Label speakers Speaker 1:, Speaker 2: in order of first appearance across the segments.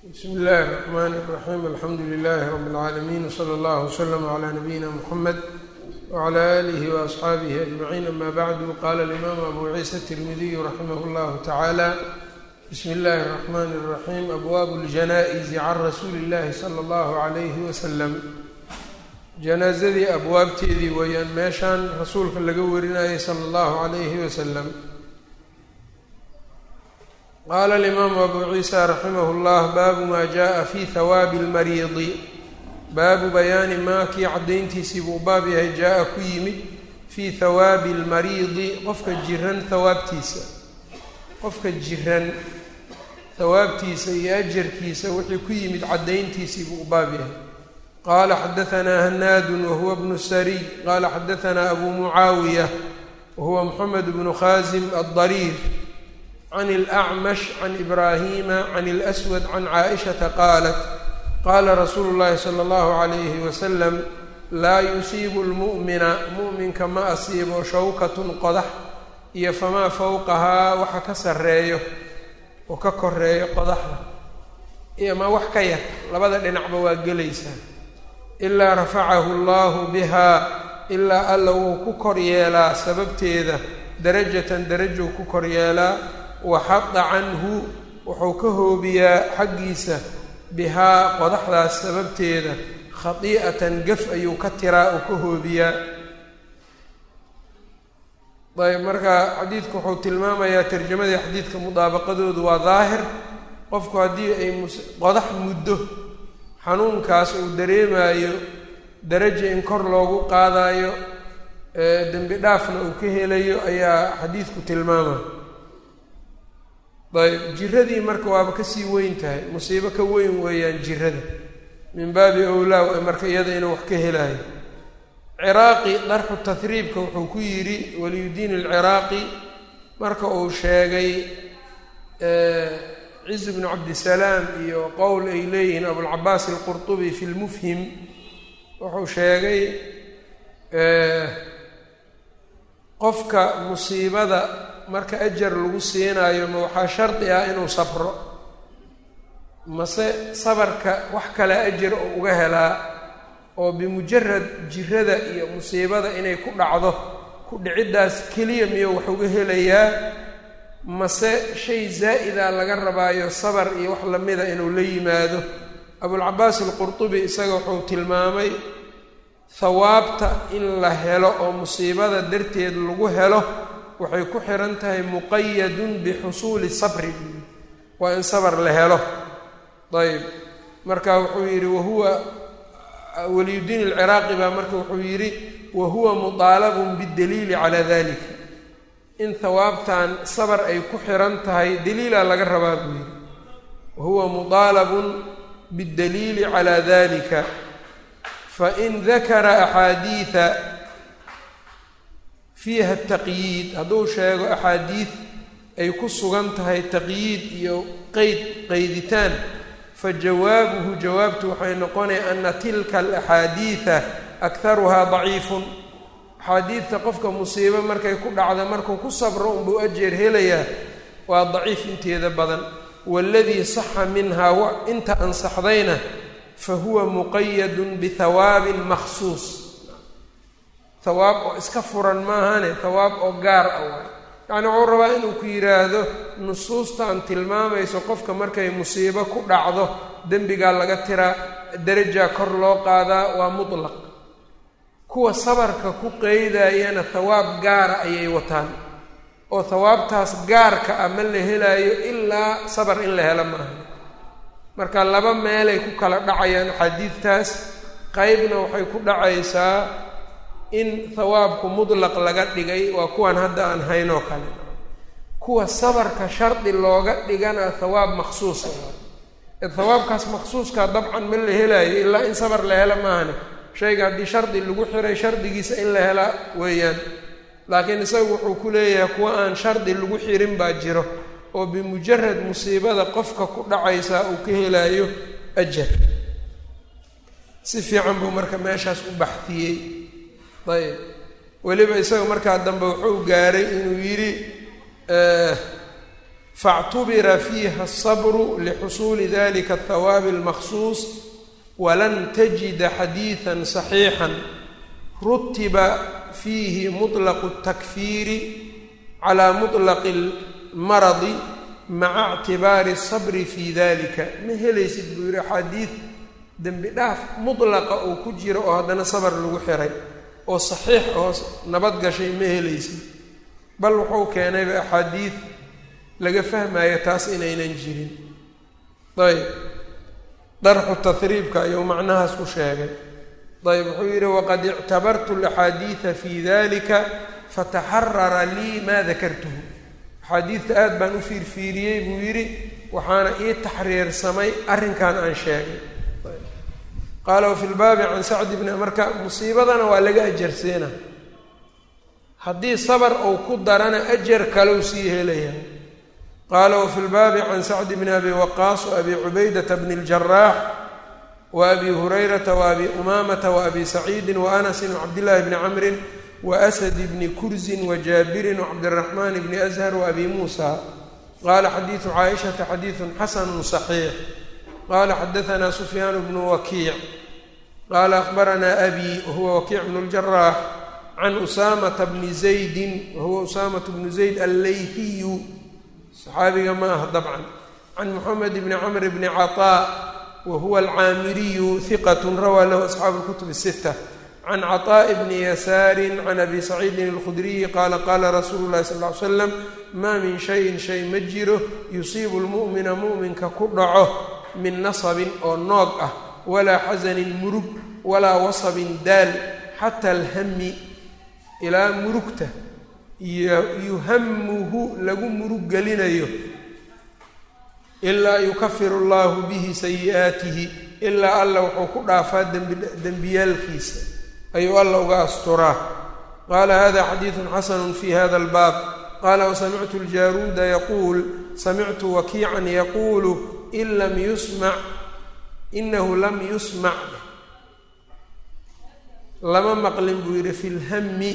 Speaker 1: bsmi illaahi الرحmn الرaxيim alxamdu لilaahi rab اlcaalamiin wslى اllah wslm عlى nabiyina mxamed wعlى آlih وaصxaabihi aجmaciin ama bacdu qala اlimam abu ciisa الtirmidiyu raximah اllah tacaalى bsmi اllahi الرaxman الraxim abwaab اljanaaئzi can rasuuli اllahi slى اllah عalayh waslm janaazadii abwaabteedii weeyaan meeshaan rasuulka laga warinayay sala allahu calayhi wasalam qaala alimaamu abu ciisa raximah llah baabu maa jaءa fi hawaabi اlmariidi baabu bayaani maa kii caddayntiisii buu baab yahay jaa-a ku yimid fii hawaabi اlmariidi qofka jiran hawaabtiisa qofka jiran hawaabtiisa iyo ajarkiisa wixii ku yimid caddayntiisii buu baab yahay qala xadaanaa hanaadu wahuwa bnu sariy qala xadaanaa abu mucaawiya wahuwa moxamed bnu khaasim addariir can اlacmash can ibraahima can اlswad can caaishata qaalat qaala rasuulu llahi sala اllahu calayhi wasalam laa yusiibu lmu'mina mu'minka ma asiibo shawkatun qodax iyo famaa fowqahaa waxa ka sarreeyo oo ka koreeyo qodaxda iyo ma wax ka yar labada dhinacba waa gelaysaa ilaa rafacahu allahu bihaa ilaa alla wuu ku kor yeelaa sababteeda darajatan darajou ku kor yeelaa waxada canhu wuxuu ka hoobiyaa xaggiisa bihaa qodaxdaas sababteeda khadii'atan gaf ayuu ka tiraa oo ka hoobiyaa ayb marka xadiidku wuxuu tilmaamayaa tarjamadii xadiidka mudaabaqadoodu waa daahir qofku haddii ay qodax muddo xanuunkaas uu dareemaayo daraja in kor loogu qaadayo dembi dhaafna uu ka helayo ayaa xadiidku tilmaama ayb jiradii marka waaba kasii weyn tahay musiibo ka weyn weeyaan jirada min baabi owlaa marka iyada inuu wax ka helayo ciraaqi darxu tahriibka wuxuu ku yidhi waliyudiin alciraaqi marka uu sheegay ciz bnu cabdisalaam iyo qowl ay leeyihiin abulcabaas alqurtubi fi lmufhim wuxuu sheegay qofka musiibada marka ajar lagu siinaayo ma waxaa shardi ah inuu sabro mase sabarka wax kale ajar oo uga helaa oo bimujarad jirada iyo musiibada inay ku dhacdo ku dhiciddaas keliya miyo wax uga helayaa mase shay zaa'ida laga rabaayo sabar iyo wax lamida inuu la yimaado abulcabaas alqurtubi isaga wuxuu tilmaamay hawaabta in la helo oo musiibada darteed lagu helo waxay ku xihan tahay muqayadun bixusuuli sabri waa in sabar la helo ayb marka wuxuu yidhi wahuwa waliyudiin alciraaqi baa marka wuxuu yidhi wahuwa mudaalabun bidaliili calaa dalika in hawaabtan sabar ay ku xihan tahay daliilaa laga rabaa buu yidhi wahuwa mudaalabun biddaliili calaa dalika fain dakara axaadiida fiiha taqyiid hadduu sheego axaadiid ay ku sugan tahay taqyiid iyo qeyd qeyditaan fa jawaabuhu jawaabtu waxay noqonaya ana tilka alaxaadiida akharuhaa daciifun axaadiidta qofka musiibo markay ku dhacda markuu ku sabro unbuu ajeer helayaa waa daciif inteeda badan waaladii saxa minhaa inta ansaxdayna fa huwa muqayadun bihawaabin makhsuus hawaab oo iska furan maahane hawaab oo gaar ah waay yacni wuxuu rabaa inuu ku yidhaahdo nusuustan tilmaamayso qofka markay musiibo ku dhacdo dembigaa laga tiraa darajaa kor loo qaadaa waa mutlaq kuwa sabarka ku qeydayana hawaab gaara ayay wataan oo hawaabtaas gaarka ah ma la helaayo ilaa sabar in la helo maaha marka laba meelay ku kala dhacayaan axaadiidtaas qeybna waxay ku dhacaysaa in hawaabku mutlaq laga dhigay waa kuwan hadda aan haynoo kale kuwa sabarka shardi looga dhigana hawaab maksuusa ee hawaabkaas maksuuskaa dabcan ma la helaayo ilaa in sabar la helo maahane shayga haddii shardi lagu xiray shardigiisa in la helaa weeyaan laakiin isagu wuxuu ku leeyahay kuwa aan shardi lagu xirin baa jiro oo bimujarad musiibada qofka ku dhacaysaa uu ka helaayo ajar si fiican buu marka meeshaas u baxdiyey ayb weliba isaga markaa dambe wuxuu gaaray inuu yidhi faاctubira fiiha الصabru lxusuuli dalika الthawaabi اlmaqsuus walan tajida xadiiثa صaxiixa rutiba fiihi muطlaqu الtakfiiri calى muطlaqi اlmaradi maca اctibaari الصabri fi dalika ma helaysid buu yihi axaadiid dembi dhaaf mutlaqa uu ku jiro oo haddana sabar lagu xiray oo saxiix oo nabad gashay ma helaysid bal wuxuu keenayba axaadiid laga fahmaayo taas inaynan jirin ayb darxu tahriibka ayuu macnahaas ku sheegay ayb wuxuu yidhi waqad ictabartu alaxaadiida fi dalika fataxarara lii maa dakartuhu axaadiidta aad baan u fiirfiiriyey buu yidhi waxaana ii taxriirsamay arrinkan aan sheegay qaala wafi lbaabi can sacdi bni marka musiibadana waa laga ajarseena haddii sabar uu ku darana ajar kaleu sii helaya qaala wafi lbaabi can sacdi bni abi waqaas waabi cubaydata bni اljaraax waabi hurayrata waabi umaamata waabi saciidi waanasin wacabdillahi bni camrin waasadi bni kurzin wajaabirin wacabdiraxmaan bni ashar waabi muusa qaala xadiidu caaishata xadiidun xasanu صaxiix qala xadaanaa sufyaan bnu wakiic qaala akhbaranaa abi wahuwa wakiic bnu اljaraax can usaamata bni zaydin wahuwa usaamatu bnu zayd alleyfiyu saxaabiga ma aha dabcan can moxamed bni camr bni caطaa wahuwa alcaamiriyu hiqat rawaa lahu asxaabu اlkutub الsita can caطaaءi bni yasaari can abi saciidin اlkhudriyi qaala qaala rasuulu llahi sal ly slam maa min shayin shay ma jiro yusiibu lmu'mina mu'minka ku dhaco min nasabin oo noog ah walaa xasanin murug walaa wasabin daal xata alhami ilaa murugta yuhamuhu lagu murug gelinayo ilaa yukafiru allahu bihi sayi'aatihi ilaa alla wuxuu ku dhaafaa dembiyaalkiisa ayuu alla uga asturaa qaala hada xadiidun xasanu fi hada albaab qaala wasamictu ljaruuda yaquul samictu wakiican yaquulu in lam yusmac inahu lam yusmac lama maqlin buu yidhi fi lhami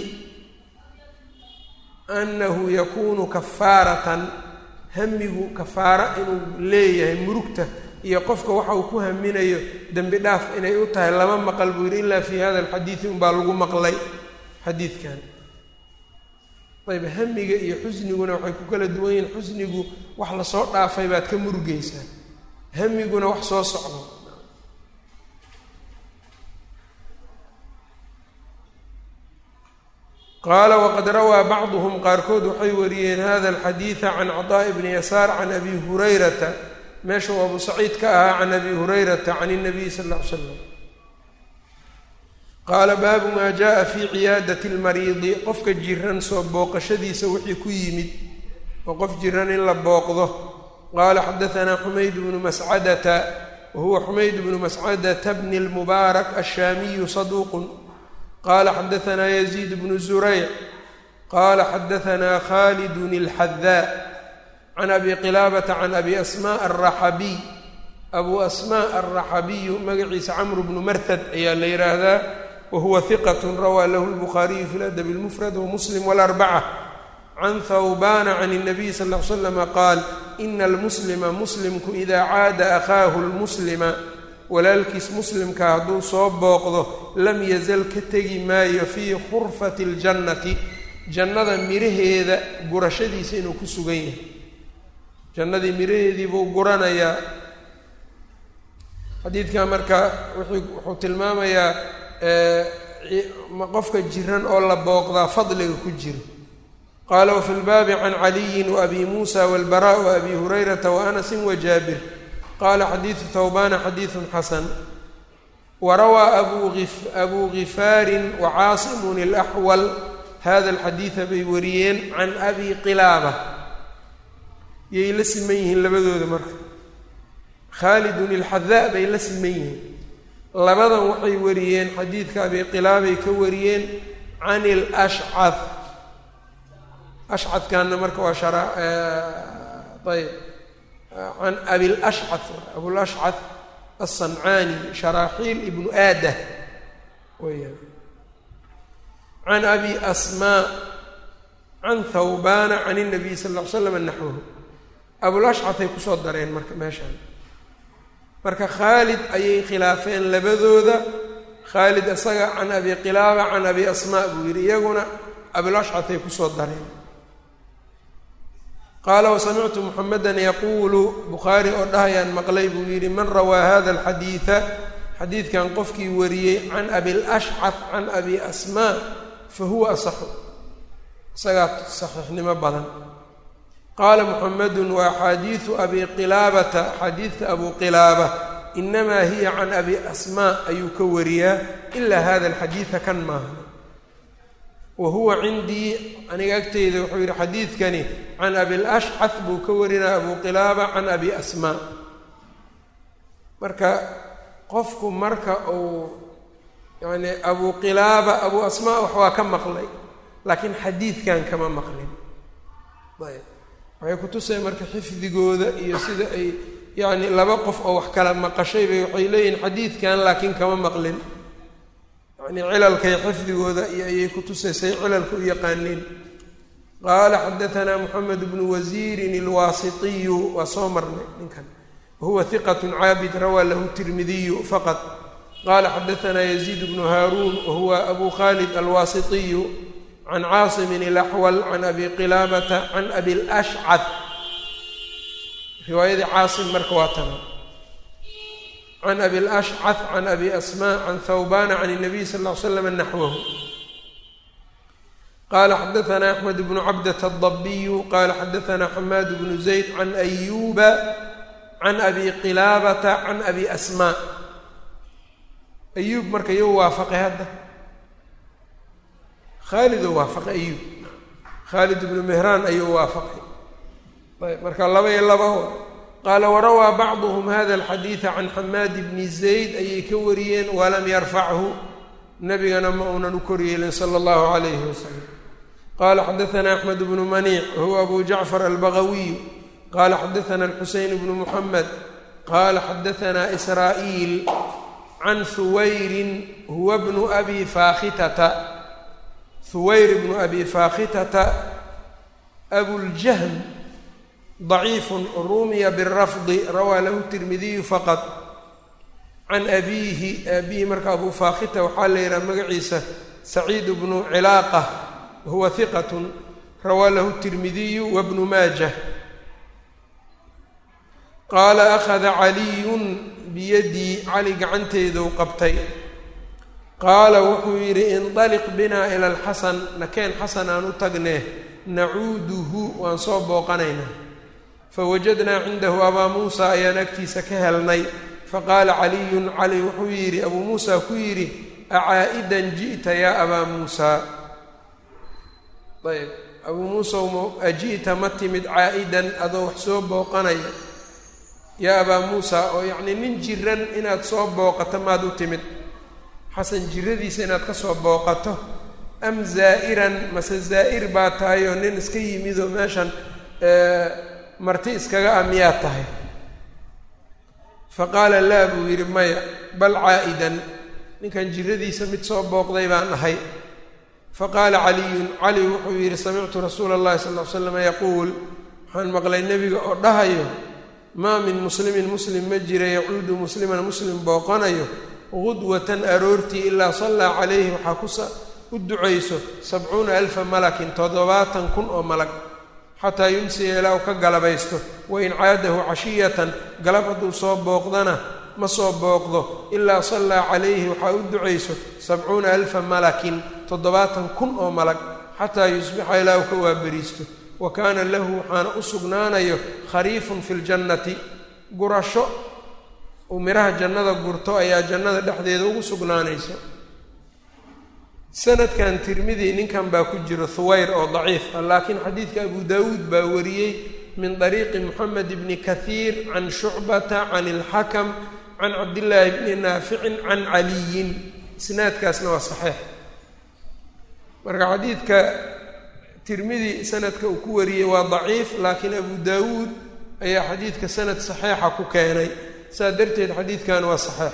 Speaker 1: annahu yakunu kafaaratan hamigu kafaara inuu leeyahay murugta iyo qofka waxa uu ku haminayo dembi dhaaf inay u tahay lama maqal buu yidhi ilaa fi hada alxadiidi unbaa lagu maqlay xadiidkan ayb hamiga iyo xusniguna waxay ku kala duwan yihiin xusnigu wax lasoo dhaafay baad ka murugaysaa hamiguna wax soo socdo qaala waqad rawaa bacduhum qaarkood waxay wariyeen hada alxadiida can caطaaءi bni yasaar can abi hurayrata meesha uu abu saciid ka ahaa can abi hurayrata can الnabiy sal ا ly slam qaala baabu maa jaءa fi ciyaadati اlmariidi qofka jiran soo booqashadiisa wixii ku yimid oo qof jiran in la booqdo qaala xadaanaa xumayd bnu mascadata wahuwa xumayd bnu mascadata bni اlmubaarak ashaamiyu saduuqu qala xadaanaa yaziid bnu zurayc qala xadaanaa khalidun اlxadaa can abi qilaabata can abi asmaء araxabiy abu asmaء alraxabiyu magaciisa camru bnu marhad ayaa la yidhaahdaa wahuwa hiqat rawaa lahu lbukhaariyu fi ladabi اlmufrad wamuslim wاlarbaca can thawbana can الnabiy sal ll ly slama qaal ina almuslima muslimku ida caada akhaahu lmuslima walaalkiis muslimka hadduu soo booqdo lam yazal ka tegi maayo fii khurfati اljannati jannada miraheeda gurashadiisa inuu ku sugan yahay jannadii miraheedii buu guranayaa xadiidkan marka wuxuu tilmaamayaa qofka jiran oo la booqdaa fadliga ku jiro qaala wafi lbaabi can caliyin waabi muusa walbara waabi hurayrata waanasin wajaabir qaala xadiidu thawbana xadiidun xasan warawaa abu gifaarin wacaasimun alaxwal hada alxadiida bay wariyeen can abi qilaaba yay la siman yihiin labadooda marka khaalidun ilxadaa bay la siman yihiin labadan waxay wariyeen xadiidka abi qilaabay ka wariyeen can ilashcad ashcadkanna marka waa shara ayb can abilashcad abulashcad alsancaani sharaaxiil ibnu aadah weyaan can abi asmaa can thawbana can الnabiy sal ll ly slam naxwahu abulashcatay kusoo dareen marka meeshaan marka khaalid ayay khilaafeen labadooda khaalid isaga can abi qilaaba can abi asmaa buu yidhi iyaguna abulashcatay kusoo dareen qaala wasamictu muxamedan yaquulu bukhaari oo dhahayaan maqlay buu yidhi man rawaa hada alxadiida xadiidkan qofkii wariyey can abilashcaf can abi asmaa fa huwa asaxu isagaa saxiixnimo badan qaala muxamedun wa axaadiidu abi qilaabata axaadiidta abu qilaaba inamaa hiya can abi asmaa ayuu ka wariyaa ilaa hada alxadiida kan maaha wa huwa cindii aniga agteyda wuxuu yidhi xadiidkani can abilashcaf buu ka warinaya abu qilaaba can abi asmaa marka qofku marka uu yani abu qilaaba abu asmaa wax waa ka maqlay laakiin xadiidkan kama maqlin ayb waxay kutusaya marka xifdigooda iyo sida ay yacni laba qof oo wax kala maqashay bay waxay leeyihin xadiidkan laakiin kama maqlin yani cilalkay xifdigooda iyo ayay kutusaysay cilalka u yaqaaniin qaala xadaanaa moxamed bnu wasiirin alwaasitiyu waa soo marnay ninkan wahuwa hiqat caabid rawaa lahu tirmidiyu faqad qala xadaanaa yaziid bnu haaruun wahuwa abu khalid alwaasitiyu can caasimin ilaxwal can abi qilaabata can abi lashcad riwaayadii caasim marka waa tana can abi lashcad can abi asmaa can thawbana can الnabiy sal ll ly slam naxwahu qala xadaanaa axmed bnu cabdata adabiyu qala xadaanaa xamaad bnu zayd can ayuba can abi qilaabata can abi asmaa ayuub marka iyou waafaqay hadda khaalidoo waafaqay ayuub khaalid ibnu mehraan ayuu waafaqay ayb marka laba iyo laba qaala warawaa bacduhum hada alxadiida can xamaad bni zayd ayay ka wariyeen walam yarfachu nabigana ma uunan u koryeelin sala allahu calayhi wasalam qala xadaanaa axmed bnu maniic wahuwa abu jacfar albagawiy qala xadaana alxuseyn bnu muxamed qala xadaanaa israa'iil can huwayrin huwa bnu abi faakhitata huwayr bnu abi faakhitata abuljahm daciifun rumiya birafdi rawaa lahu tirmidiyu faqad can abiihi aabihi marka abu faakhita waxaa la yidhaha magaciisa saciid bnu cilaaqa wahuwa hiqatun rawaa lahu tirmidiyu wabnu maajah qaala akhada caliyun biyadii cali gacanteeduu qabtay qaala wuxuu yidhi indaliq binaa ila alxasan nakeen xasan aan u tagnee nacuuduhu waan soo booqanaynaa fawajadnaa cindahu abaa muusa ayaan agtiisa ka helnay faqaala caliyun cali wuxuu yidhi abuu muusa ku yidhi acaa'idan ji'ta yaa abaa muusaa ayb abuu muusa aji'ta ma timid caa'idan adoo wax soo booqanaya yaa abaa muusa oo yacnii nin jiran inaad soo booqato maad u timid xasan jiradiisa inaad ka soo booqato am zaa'iran mase zaa'ir baa tahay oo nin iska yimidoo meeshan marti iskaga ah miyaad tahay fa qaala laa buu yidhi maya bal caa'idan ninkan jiradiisa mid soo booqday baan ahay fa qaala caliyun cali wuxuu yidhi samictu rasuula allahi sal ll ly slam yaquul waxaan maqlay nebiga oo dhahayo maa min muslimin muslim ma jira yacuudu musliman muslim booqanayo gudwatan aroortii ilaa sallaa calayhi waxaa kusa u ducayso sabcuuna alfa malakin toddobaatan kun oo malag xataa yumsiya ilaa u ka galabaysto wain caadahu cashiyatan galab hadduu soo booqdana ma soo booqdo ilaa sallaa calayhi waxaa u ducayso sabcuuna alfa malakin toddobaatan kun oo malag xataa yusbixa ilaa u ka waaberiisto wa kaana lahu waxaana u sugnaanayo khariifun fi ljannati gurasho uu midhaha jannada gurto ayaa jannada dhexdeeda ugu sugnaanayso sanadkan tirmidi ninkan baa ku jiro huwayr oo daciif ah laakiin xadiidka abu daawuud baa wariyey min dariiqi moxamed bni kahiir can shucbata can ilxakam can cabdillaahi bni naaficin can caliyin isnaadkaasna waa saxiix marka xadiidka tirmidi sanadka uu ku wariyey waa daciif laakiin abu daawuud ayaa xadiidka sanad saxiixa ku keenay saa darteed xadiidkan waa saxiix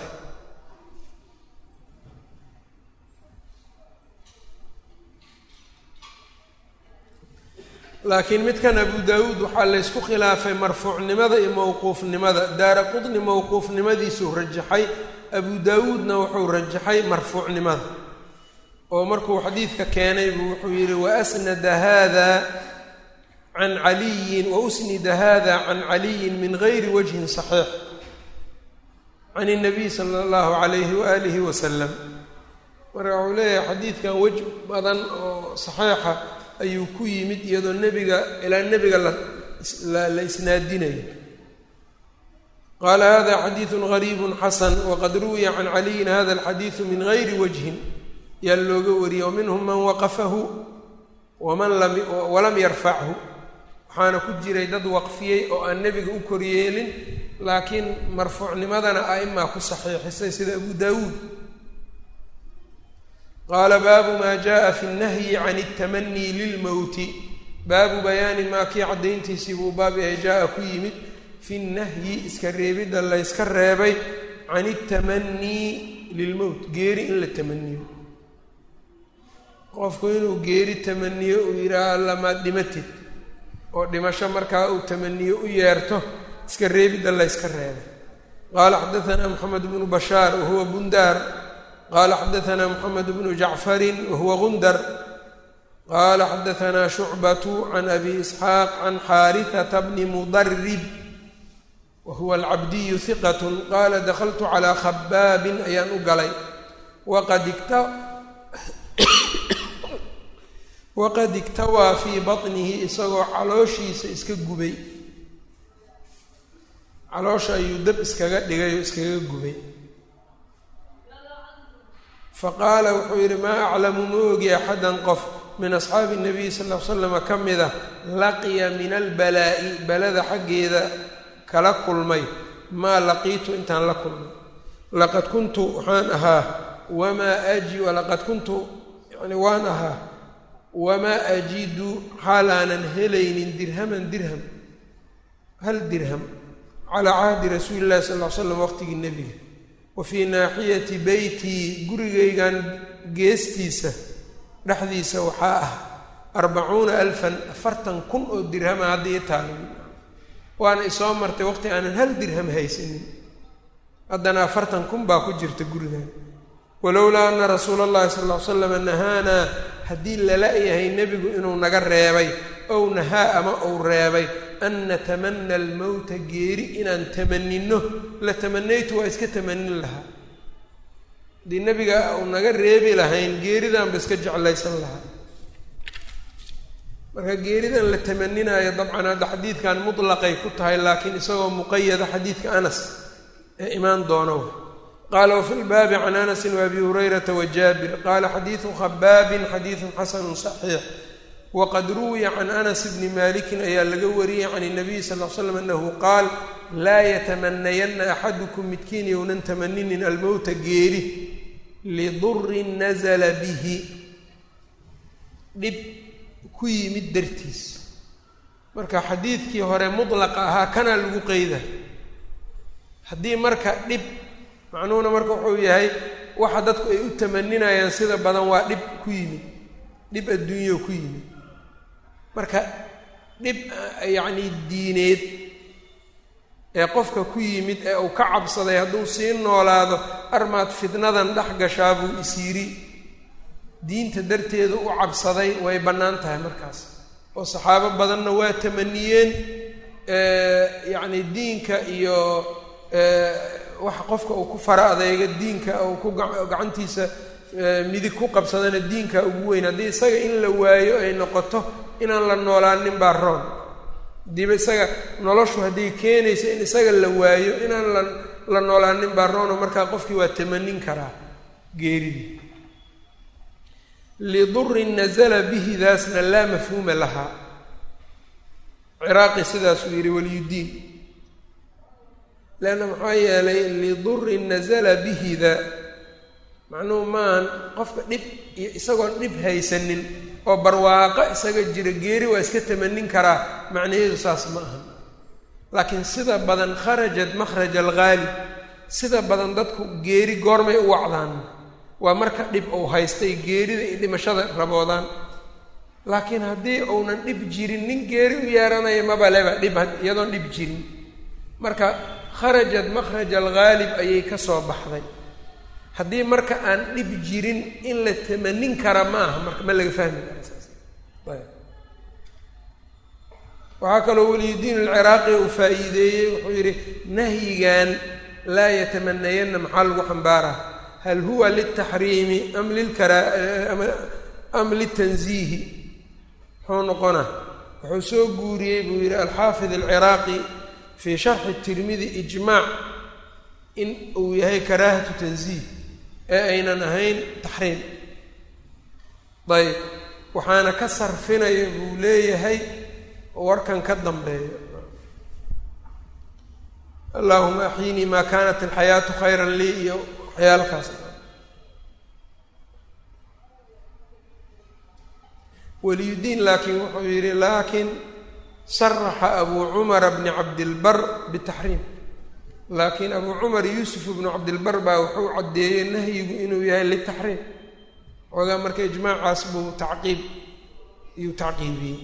Speaker 1: laakiin midkan abu daawuud waxaa laysku khilaafay marfuucnimada iyo mowquufnimada daara qudni mowquufnimadiisuu rajaxay abu daawuudna wuxuu rajaxay marfuucnimada oo markuu xadiidka keenay buu wuxuu yidhi waasnada hada can caliyin wausnida hada can caliyin min gayri wajhin saxiix can الnabiy sala اllahu alayhi waalihi wasalam marka wuxuu leeyahay xadiidkan wej badan oo saxiixa ayuu ku yimid iyadoo nebiga ilaa nebiga la isnaadinayo qaala hada xadiidu gariibu xasan waqad ruwiya can caliyin hada alxadiidu min gayri wajhin yaa looga wariyey waminhum man waqafahu waman lam walam yarfachu waxaana ku jiray dad waqfiyey oo aan nebiga u koryeelin laakiin marfuucnimadana a'imaa ku saxiixisay sida abu daawuud qaala baabu maa jaءa fi اnnahyi can اtamanii lilmowti baabu bayaani maa kii caddayntiisii buu baab yahay jaa-a ku yimid fi nnahyi iska reebidda layska reebay can اtamanii lilmowt geeri in la tamaniyo qofku inuu geeri tamaniyo uu yidhaaha allamaad dhimatid oo dhimasho markaa uu tamaniyo u yeerto iska reebidda layska reebay qaala xadaanaa moxamed bnu bashaar wahuwa bundaar qaala xadaanaa moxamed bnu jacfarin wahuwa gundar qaala xadaanaa shucbatu can abi isxaaq can xaarihata bni mudarib wahuwa alcabdiyu hiqat qaala dakaltu calaa khabaabin ayaan u galay waqad igta waqad igtawaa fii batnihi isagoo calooshiisa iska gubay caloosha ayuu dab iskaga dhigay oo iskaga gubay fa qaala wuxuu yidhi maa aclamu ma ogi axadan qof min asxaabi nabiy sal ll ly slama ka mida laqiya min albalaa'i balada xaggeeda kala kulmay maa laqiitu intaan la kulmay laqad kuntu waxaan ahaa wamaa aji laqad kuntu yani waan ahaa wamaa ajidu xaal aanan helaynin dirhaman dirham hal dirham calaa cahdi rasuuli llahi sal ll ly slam waqtigii nebiga wa fii naaxiyati beytii gurigaygan geestiisa dhexdiisa waxaa ah arbacuuna alfan afartan kun oo dirhama hadda ii taalo waana isoo martay waqti aanan hal dirham haysanin haddana afartan kun baa ku jirta gurigan walowlaa ana rasuula allahi sal ll ly slama nahaanaa haddii lala yahay nebigu inuu naga reebay ow nahaa ama uu reebay an natamana almowta geeri inaan tamanino la tamanaytu waa iska tamanin lahaa haddii nebiga uu naga reebi lahayn geeridanba iska jeclaysan lahaa marka geeridan la tamaninayo dabcan hadda xadiidkan mutlaqay ku tahay laakiin isagoo muqayada xadiidka anas ee imaan doono qaala wafi lbaabi can anasi waabi hurayrata wajaabir qaala xadiidu khabaabin xadiidun xasanu saxiix waqad ruwiya can anas bni malikin ayaa laga wariyey can اnabiy sal l slam anahu qaal laa yatamanayanna axadukum midkiin yownan tamaninin almowta geeri lidurin nazla bihi dhib ku yimid dartiis marka xadiidkii hore mudlaqa ahaa kanaa lagu qeyda haddii marka dhib macnuhuna marka wuxuu yahay waxa dadku ay u tamaninayaan sida badan waa dhib ku yimid dhib adduunyo ku yimid marka dhib yacni diineed ee qofka ku yimid ee uu ka cabsaday hadduu sii noolaado armaad fitnadan dhex gashaa buu isyiri diinta darteeda u cabsaday way bannaan tahay markaas oo saxaabo badanna waa tamaniyeen yacni diinka iyo waxa qofka uu ku fara adeega diinka uu ku gacantiisa midig ku qabsadana diinka ugu weyn haddii isaga in la waayo ay noqoto inaan la noolaanin baa roon hadiiba isaga noloshu hadday keenayso in isaga la waayo inaan la la noolaanin baa roono markaa qofkii waa tamanin karaa geeridii lidurin nazala bihi daasna laa mafhuuma lahaa ciraaqi sidaasuu yidhi waliyudiin leanna maxaa yeelay lidurin nazala bihida macnuhu maahan qofka dhib iyo isagoon dhib haysanin oo barwaaqo isaga jira geeri waa iska tamanin karaa macnaheedu saas ma aha laakiin sida badan kharajat makhraj alghaalib sida badan dadku geeri goormay u wacdaan waa marka dhib uu haystay geerida iyo dhimashada raboodaan laakiin haddii uunan dhib jirin nin geeri u yeeranaya mabaleba dhib iyadoon dhib jirin marka kharajat makhraj alghaalib ayay ka soo baxday haddii marka aan dhib jirin in la tamanin kara ma aha marka ma laga fahmi kara saas ayb waxaa kaloo weliyudiin alciraaqi uu faa-iideeyey wuxuu yidhi nahyigan laa yatamanayanna maxaa lagu xambaaraa hal huwa liltaxriimi am lilkara am litanziihi muxuu noqona wuxuu soo guuriyey buu yidhi alxaafid alciraaqi fii sharxi tirmidi ijmaac in uu yahay karaahatu tanziih ee aynan ahayn taxriim ayb waxaana ka sarfinaya buu leeyahay warkan ka dambeeyo allahuma axyinii maa kaanat alxayaatu khayran lii iyo waxyaalkaas weliyudiin laakiin wuxuu yidhi laakiin saraxa abuu cumara bni cabdilbar bitaxriim laakiin abuu cumar yuusuf bnu cabdilbar baa wuxuu caddeeyey nahyigu inuu yahay litaxriim xoogaa marka ijmaacaas buu tacqiib iyuu tacqiibiyey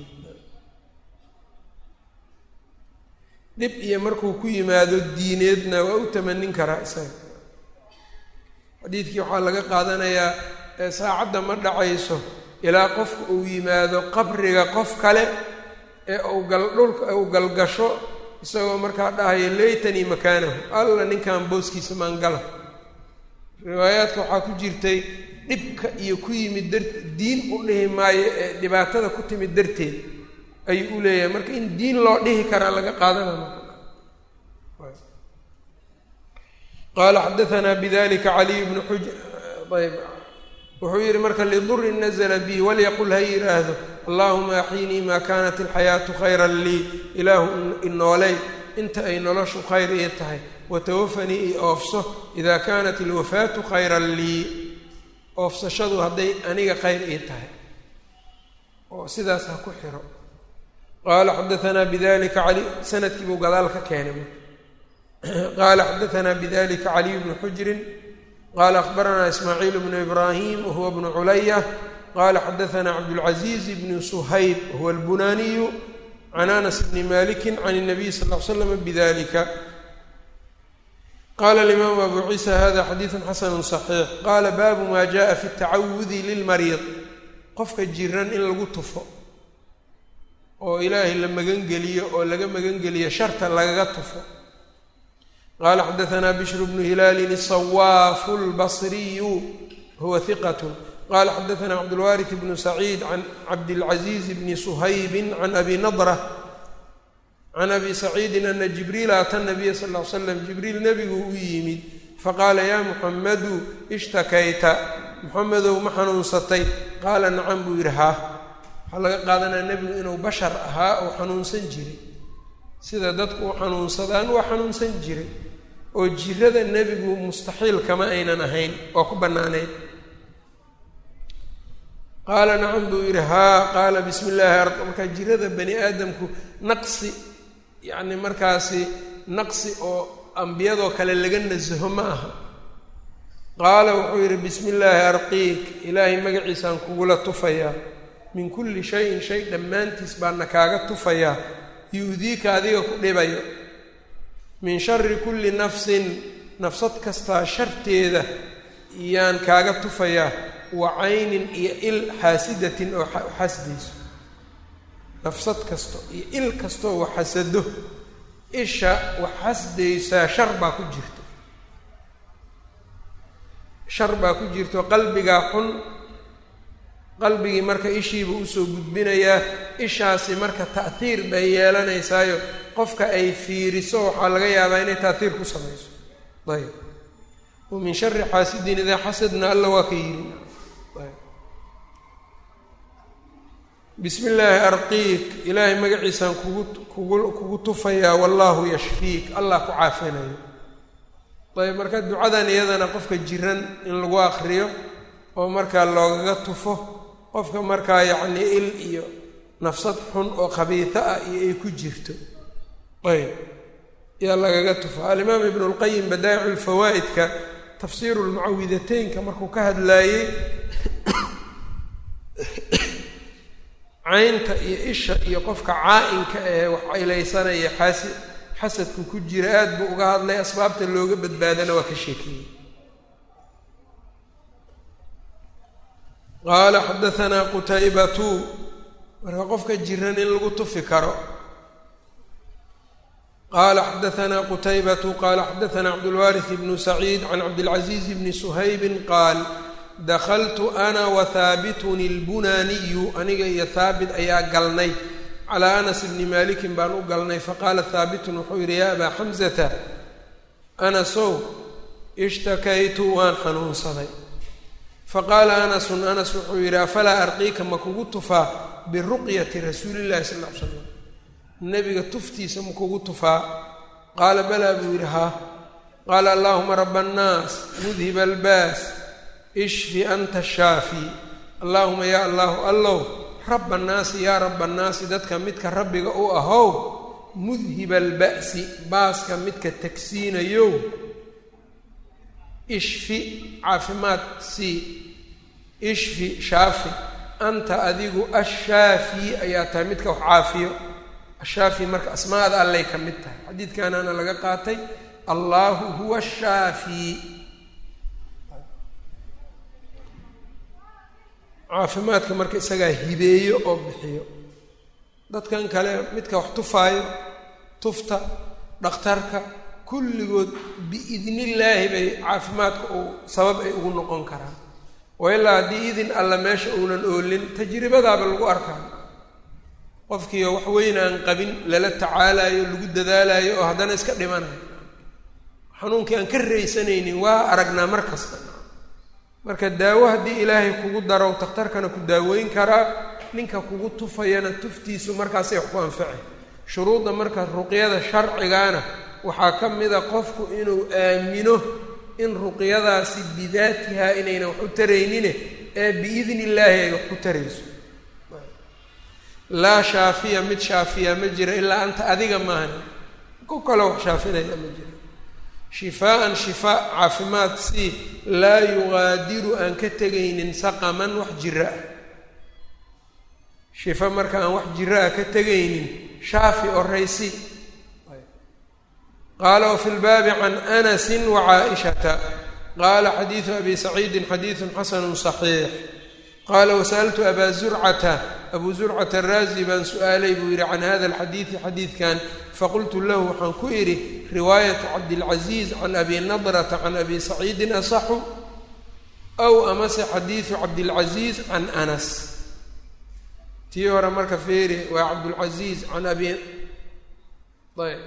Speaker 1: dhib iyo markuu ku yimaado diineedna waa u tamanin karaa isaga xadiidkii waxaa laga qaadanayaa saacadda ma dhacayso ilaa qofka uu yimaado qabriga qof kale ee uu gal dhulka uu galgasho isagoo markaa dhahaya laytanii makaanahu alla ninkan booskiisa maangala riwaayaadka waxaa ku jirtay dhibka iyo ku yimid dar diin u dhihi maayo ee dhibaatada ku timid darteed ayuu u leeyahay marka in diin loo dhihi karaa laga qaadanaya qaala xadaanaa bidalika caliy bnu xuj ayb wuxuu yidhi marka lidurin nazla bi walyaqul ha yidhaahdo allahuma axyinii maa kaanat alxayaatu khayran lii ilaahu inooley inta ay noloshu khayr ii tahay watawafanii i oofso idaa kaanat alwafaatu khayran lii oofsashadu hadday aniga khayr ii tahay oo sidaas ha ku xiro qaala xadaanaa bidalika cali sanadkii buu gadaal ka keenay qaala xadaanaa bidalika caliy bnu xujrin qala akhbaranaa ismaaciil bnu ibraahim wahuwa bnu culaya qala xadaanaa cabdulcaziiz bnu suhayb wahuwa albunaaniyu can anas bni maliki can الnabiy sal l slm bidalika qala alimaamu abu ciisa hada xadiidu xasanu صaxiix qala baabu ma jaءa fi اtacawudi lilmariid qofka jiran in lagu tufo oo ilaahay la magangeliyo oo laga magangeliyo sharta lagaga tufo qala xadaanaa bishru bnu hilaalin isawaafu lbasriyu huwa hiqat qala xadaanaa cabdulwaariث bnu saciid can cabdilcaziiz bni suhaybi can abi nadra can abi saciidin ana jibriila ata nabiya sal l slam jibriil nebigu u yimid faqaala ya muxamadu ishtakayta muxamedow ma xanuunsatay qaala nacam buu yidhi haa waxaa laga qaadanaya nebigu inuu bashar ahaa oo xanuunsan jiray sida dadku u xanuunsadaan waa xanuunsan jiray oo jirada nebigu mustaxiil kama aynan ahayn oo ku bannaanayd qaala nacam buu yidhi haa qaala bismi illaahi markaa jirada bani aadamku naqsi yacni markaasi naqsi oo ambiyadoo kale laga nasaho ma aha qaala wuxuu yidhi bismi illaahi arqiik ilaahay magaciisaan kugula tufayaa min kulli shayin shay dhammaantiis baana kaaga tufayaa yu-diika adiga ku dhibayo min shari kulli nafsin nafsad kastaa sharteeda iyaan kaaga tufayaa wa caynin iyo il xaasidatin oo xasdayso nafsad kasto iyo il kastoo wax xasado isha wax xasdaysaa shar baa ku jirto shar baa ku jirto qalbigaa xun qalbigii marka ishiiba usoo gudbinayaa ishaasi marka ta'hiir bay yeelanaysaayo qofka ay fiiriso waxaa laga yaabaa inay ta'hiir ku samayso ayb wa min shari xaasidin idaa xasadna alla waa ka yidhi bismi illaahi arqiik ilaahay magaciisaan kugu kugu kugu tufayaa wallaahu yashfiik allah ku caafinayo ayb marka ducadan iyadana qofka jiran in lagu akriyo oo markaa loogaga tufo qofka markaa yacnii il iyo nafsad xun oo khabiito ah iyo ay ku jirto ayb yaa lagaga tufo alimaam ibnu lqayim badaa'icu lfawaa'idka tafsiiru lmucawidateynka markuu ka hadlaayey caynta iyo isha iyo qofka caa-inka ee wax caylaysanaya xaasi xasadku ku jira aada buu uga hadlay asbaabta looga badbaadana waa ka sheekeeyey qaala xadahanaa qutaybatu marka qofka jiran in lagu tufi karo qaala xadahanaa qutaybatu qaala xadahanaa cabdulwaariث bnu saciid can cabdilcaziiz bni suhaybin qaal dakaltu ana wa haabitun اlbunaaniyu aniga iyo haabit ayaa galnay calaa anas bni malikin baan u galnay faqaala haabitun wuxuu yidhi yaa abaa xamsata anasow ishtakaytu waan xanuunsaday faqaala anasun anas wuxuu yidhi afalaa arqiika ma kugu tufaa biruqyati rasuulillahi sal ll ly slam nebiga tuftiisa ma kugu tufaa qaala balaa buu yidhi haa qaala allaahuma raba annaas mudhiba albaas ishfi anta shaafi allaahuma yaa allahu allow raba annaasi yaa raba annaasi dadka midka rabbiga u ahow mudhiba alba'si baaska midka tagsiinayow ishfi caafimaad sii ishfi shaafi anta adigu ashaafi ayaa tahay midka wax caafiyo ashaafi marka asmaada allay ka mid tahay xadiidkaanaana laga qaatay allaahu huwa ashaafi caafimaadka marka isagaa hibeeyo oo bixiyo dadkan kale midka wax tufaayo tufta dhakhtarka kulligood biidnillaahi bay caafimaadka uu sabab ay ugu noqon karaan oo ilaa haddii idin alla meesha uunan oolin tajribadaaba lagu arkaa qofkiio wax weyn aan qabin lala tacaalayo lagu dadaalayo oo haddana iska dhimanayo xanuunkii aan ka raysanaynin waa aragnaa mar kasta marka daawo haddii ilaahay kugu daro takhtarkana ku daaweyn karaa ninka kugu tufayana tuftiisu markaasay wax ku anfacay shuruudda marka ruqyada sharcigaana waxaa ka mida qofku inuu aamino in ruqyadaasi bidaatihaa inaynan wax u taraynine ee biidni illaahi ay wax ku tarayso laa shaafiya mid shaafiya ma jira ilaa anta adiga maahan ku kaloo wax shaafinaya ma jira shifaaan shifaa caafimaad si laa yugaadiru aan ka tegaynin saqaman wax jira ah shifa marka aan wax jira ah ka tegaynin shaafi oraysi qaala wafi lbaabi can anasi wacaaishata qaala xadiidu abi saciidin xadiidu xasanu صaxiix qaala wasa'altu abaa zurcata abuu zurcata araazi baan su-aalay buu yidhi can hada alxadiidi xadiidkan faqultu lahu waxaan ku idhi riwaayatu cabdilcaziiz can abi nadrata can abi saciidin asaxu aw amase xadiidu cabdilcaziiz can anas tii hore marka feeri waa cabdulcaziiz can abi ayb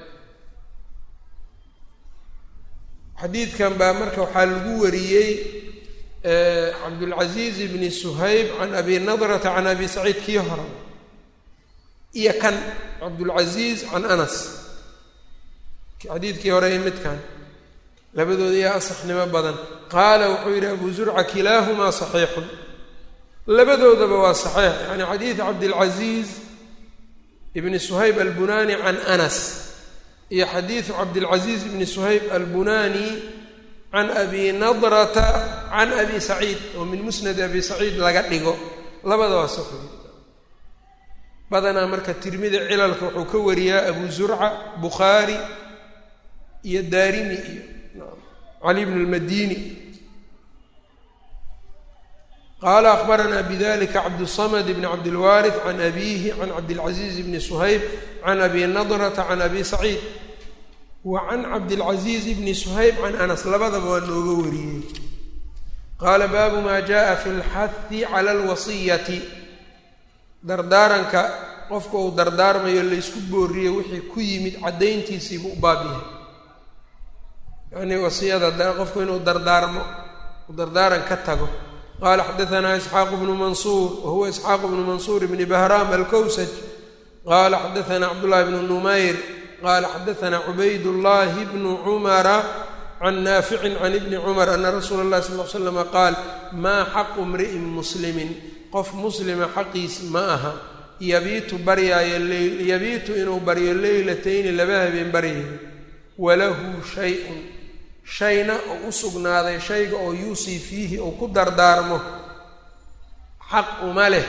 Speaker 1: xadiidkan baa marka waxaa lagu wariyey cabdulcaziiz bni suhayb can abi nadrata can abi saciid kii hore iyo kan cabdulcaziiz can anas xadiidkii hore iyo midkan labadooda iyo asaxnimo badan qaala wuxuu yidhi abu zurca kilaahumaa saxiixun labadoodaba waa saxiix yani xadiid cabdilcaziiz ibni suhayb albunani can anas iyo xadiidu cabdilcaziiz ibni suhayb albunani can abi nadrata can abi saciid oo min musnadi abi saciid laga dhigo labada waa saxiix badanaa marka tirmida cilalka wuxuu ka wariyaa abu zurca bukhaari iyo daarimi iyo cali bn lmadini qaala akbaranaa bidalika cabdالsamd bn cabdilwaariث can abihi can cabdilcaziiz bni suhayb can abi nadrata can abi saciid wa can cabdilcaziiz bni suhayb can anas labadaba waa nooga wariyey qaala baabu ma jaءa fi اlxahi calى اlwasiyati dardaaranka qofka uu dardaarmayo laysku booriye wixii ku yimid caddayntiisiibu u baab yahay yacnii wasiyada qofku inuu dardaarmo uu dardaaran ka tago qaala xadaanaa isxaaqu bnu mansuur wahuwa isxaaqu bnu mansuur bni bahraam alkowsaj qaala xadaanaa cabdullahi bnu numayr qaala xadaanaa cubayd llahi bnu cumara can naaficin can ibni cumar ana rasuula اllahi sal l slama qaal maa xaqu mri'in muslimin qof muslima xaqiis ma aha yabiitu baryaayo yabiitu inuu baryo leylatayni laba habeen baryayo walahu shay-un shayna oo u sugnaaday shayga oo yuusii fiihi uu ku dardaarmo xaq uma leh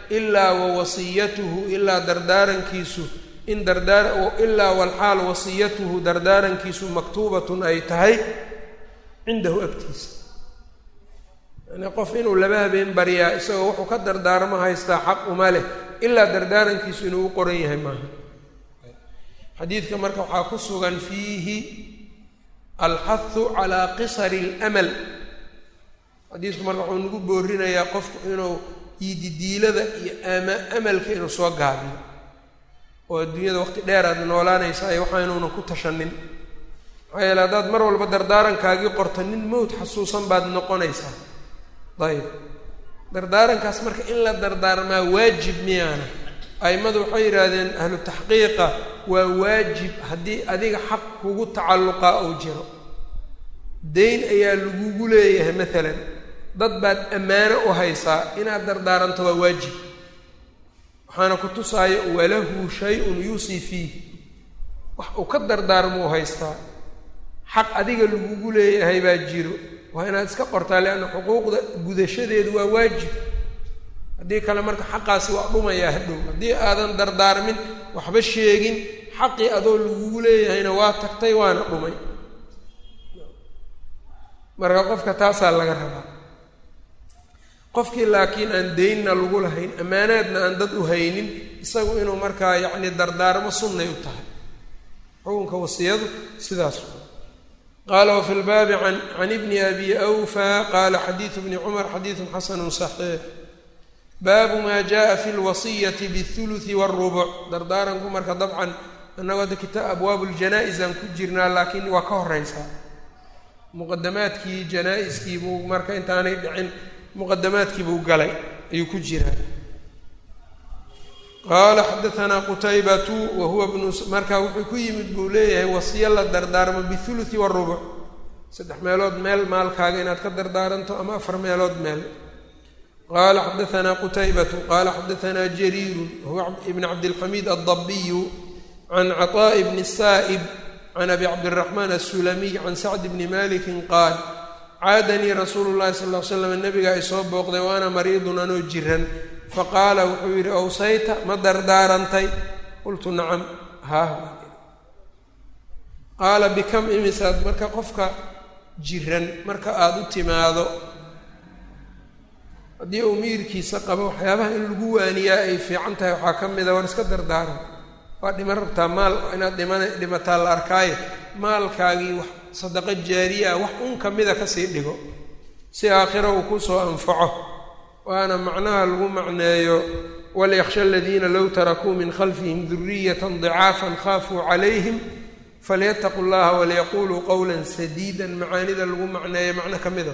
Speaker 1: ilaa wa wasiyatuhu ilaa dardaarankiisu in dardaar ilaa walxaal wasiyatuhu dardaarankiisu maktuubatun ay tahay cindahu agtiisa yani qof inuu laba habeen baryaa isagoo wuxuu ka dardaarmo haystaa xaq uma leh ilaa dardaarankiisu inuu u qoran yahay maaha xadiidka marka waxaa ku sugan fiihi alxahu calaa qisari اlamal xadiisku marka wuxuu nagu boorinayaa qofku inuu yididiilada iyo ama amalka inuu soo gaabiyo oo adduunyada waqti dheer aad noolaanaysaa iyo waxaa inuunan ku tashanin maxaa yeele haddaad mar walba dardaarankaagii qorto nin mowt xasuusan baad noqonaysaa ayib dardaarankaas marka in la dardaarmaa waajib miyaana a'immadu waxay yidhaahdeen ahlu taxqiiqa waa waajib haddii adiga xaq kugu tacalluqaa ou jiro dayn ayaa lagugu leeyahay maalan dad baad ammaano u haysaa inaad dardaaranto waa waajib waxaana ku tusaayo walahu shay-un yuusii fiih wax uu ka dardaarmuu haystaa xaq adiga lagugu leeyahay baa jiro waa inaad iska qortaa leanna xuquuqda gudashadeedu waa waajib haddii kale marka xaqaasi waa dhumayaa hadhow haddii aadan dardaarmin waxba sheegin xaqii adoo lagugu leeyahayna waa tagtay waana dhumay marka qofka taasaa laga rabaa qofkii laakiin aan deynna lagu lahayn ammaanaadna aan dad u haynin isagu inuu markaa yacni dardaarmo sunnay u tahay xukunka wasiyadu sidaas qaala wafi lbaabi an can ibni abi awfa qaala xadiidu bni cumar xadiidun xasanu saxiix baabu maa jaءa fi lwasiyati bاthuluثi wاrubuc dardaaranku marka dabcan annagoo hadda kita abwaabu ljanaa-is aan ku jirnaa laakiin waa ka horeysaa muqadamaadkii janaa-iskii buu marka intaanay dhicin muqadamaadkii buu galay ayuu ku jiraa qaala xadaanaa qutaybatu wa huwa bnu marka wuxuu ku yimid buu leeyahay wasiyo la dardaarmo bihuluثi warubuc saddex meelood meel maalkaaga inaad ka dardaaranto ama afar meelood meel qala xadaanaa qutaybatu qala xadaanaa jariiru huwa ibn cabdilxamiid aldabiyu can caطaaءi bni saa'ib can abi cabdiraxmaan asulamiy can sacd bni maliki qaal caadanii rasuulu llahi sal l slam nabiga ay soo booqday wa ana mariidun anoo jiran faqaala wuxuu yidhi awsayta ma dardaarantay qultu nacam haah qaala bikam imisaad marka qofka jiran marka aada u timaado haddii uu miirkiisa qabo waxyaabaha in lagu waaniyaa ay fiican tahay waxaa ka mida war iska dardaaran waa dhiman rabtaa maal inaad dhiman dhimataa la arkaayo maalkaagii wax sadaqo jaariya ah wax un kamida kasii dhigo si aakhira uu kusoo anfaco waana macnaha lagu macneeyo walyaksha aladiina low tarakuu min khalfihim duriyatan dicaafan khaafuu calayhim falyataquu llaha waliyaquluu qowla sadiida macaanida lagu macneeyo macno ka mida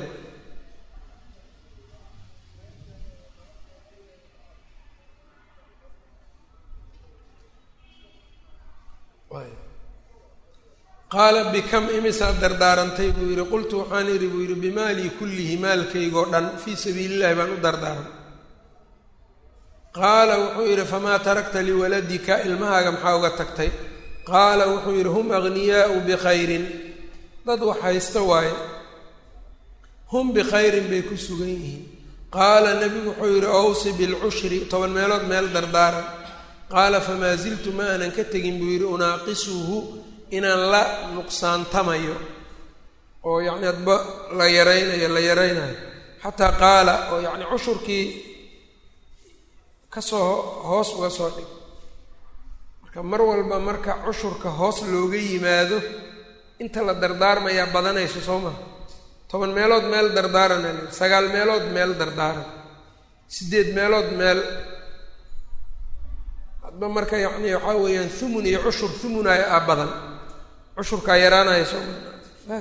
Speaker 1: qaala bikam imisaad dardaarantay buu yidhi qultu waxaan idhi buu yidhi bimaalii kullihi maalkaygoo dhan fii sabiilillahi baan u dardaaran qaala wuxuu yidhi famaa tarakta liwaladika ilmahaaga maxaa uga tagtay qaala wuxuu yidhi hum aghniyaau bikhayrin dad wax haysta waaye hum bikhayrin bay ku sugan yihiin qaala nebigu wuxuu yidhi owsi bilcushri toban meelood meel dardaaran qaala famaa ziltu ma aanan ka tegin buu yidhi unaaqisuhu inaan la nuqsaantamayo oo yacni adba la yaraynayo la yaraynayo xataa qaala oo yacni cushurkii kasoo hoos uga soo dhig marka mar walba marka cushurka hoos looga yimaado inta la dardaarmayaa badanayso soo maha toban meelood meel dardaarana sagaal meelood meel dardaaran siddeed meelood meel hadba marka yacni waxaa weeyaan thumun iyo cushur thumunaya a badan cushurkaa yaraanaya soo maa